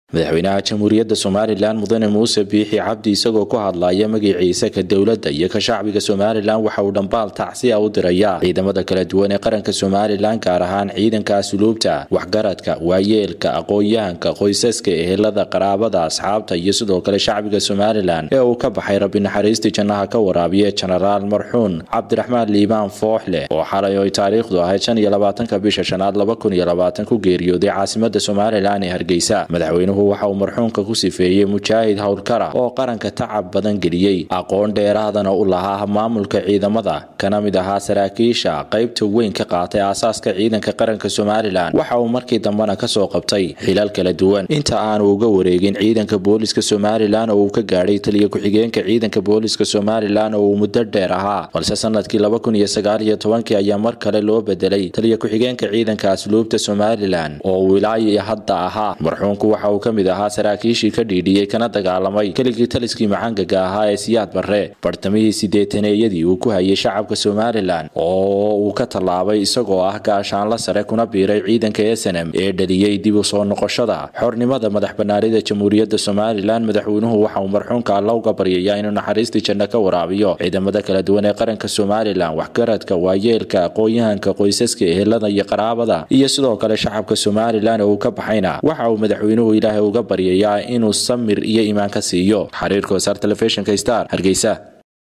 madaxweynaha jamhuuriyadda somalilan mudane muuse biixi cabdi isagoo ku hadlaya magaciisa ka dowladda iyo ka shacbiga somalilan waxa uu dhambaal tacsiya u diraya ciidamada kala duwan ee qaranka somalilan gaar ahaan ciidanka asluubta waxgaradka waayeelka aqoon-yahanka qoysaska ehelada qaraabada asxaabta iyo sidoo kale shacbiga somalilan ee uu ka baxay rabbi naxariistii jannaha ka waraabiye jenaraal marxuun cabdiraxmaan liibaan fooxleh oo xalay oy taariikhdu ahayd shan iyo labaatanka bisha shanaad laba kun iyo labaatan ku geeriyooday caasimada somalilan ee hargeysa madaxweynuhu waxa uu marxuunka ku sifeeyey mujaahid howlkara oo qaranka tacab badan geliyey aqoon dheeraadana u lahaa maamulka ciidamada kana mid ahaa saraakiisha qaybta weyn ka qaatay aasaaska ciidanka qaranka somalilan waxa uu markii dambena kasoo qabtay xilal kala duwan inta aanu uga wareegin ciidanka booliska somalilan oo uu ka gaadhay taliya ku-xigeenka ciidanka booliska somalilan oo uu muddo dheer ahaa balse sanadkii laba kun iyo sagaal iyo tobankii ayaa mar kale loo bedelay taliya ku-xigeenka ciidanka asluubta somalilan oo uu ilaa iyo hadda ahaa marxuunku waxa uu ka mid ahaa saraakiishii ka dhiidhiyey kana dagaalamay keligii taliskii macangaga ahaa ee siyaad barre bartamihii sideetaneeyadii uu ku hayay shacabka somalilan oo uu ka tallaabay isagoo ah gaashaanla sare kuna biiray ciidanka esenem ee dhaliyey dib u soo noqoshada xornimada madax banaanida jamhuuriyadda somalilan madaxweynuhu waxa uu marxuunka alla uga baryayaa inuu naxariistii janno ka waraabiyo ciidamada kala duwan ee qaranka somalilan waxgaradka waayeelka aqoon-yahanka qoysaska ehelada iyo qaraabada iyo sidoo kale shacabka somalilan oo uu ka baxayna waxa uu madaxweynuhu ilaahay uga baryayaa inuu samir iyo iimaan ka siiyo xiriirka wasaar telefishinka star hargeysa